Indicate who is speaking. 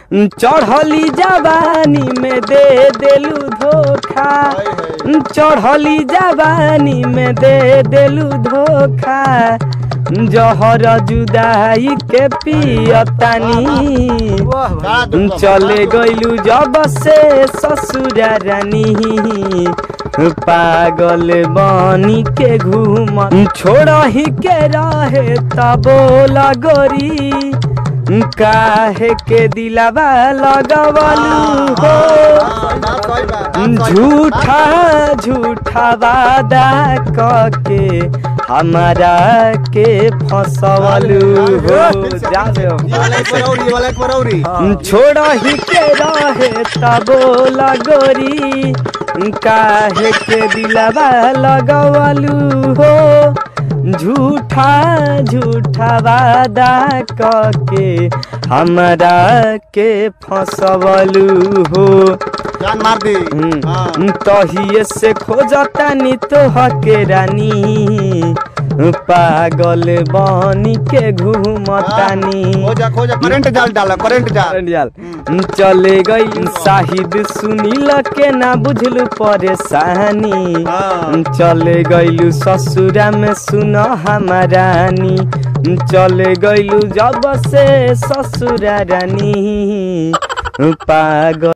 Speaker 1: चढ़ली जवानी में दे देलू धोखा चढ़ली जवानी में दे देलू धोखा जहर जुदाई के पियतानी
Speaker 2: का दुख बा?
Speaker 1: चले गइलू जब से ससुरा रानी पागल बनी के घूम छोड़ ही के रहे तबोला गोरी काहे के दिलावा लगवलू हो
Speaker 2: हाँ, बात सही बा, बात सही बा।
Speaker 1: झूठा झूठा वादा कके हमारा के फसवलू हो जा दे हो।
Speaker 2: ये वाला एक बरौरी, ये वाला एक बरौरी।
Speaker 1: छोड़ ही के रहे तबोला गोरी काहे के दिलवा लगवलू हो झूठा झूठा वादा कके हमरा के फसवलू हो
Speaker 2: जान मार दी हाँ।
Speaker 1: हम्म, तहिए से खोजतानी तोहके रानी पागल बनी के घूमतानी
Speaker 2: खोजा खोजा करंट जाल डाला करंट जाल
Speaker 1: जाल चले गई साहिद सुनील के ना बुझलू परेशानी
Speaker 2: हाँ।
Speaker 1: चले गईलू ससुरा में सुन हमारानी चले गईलू जब से ससुरा रानी पागल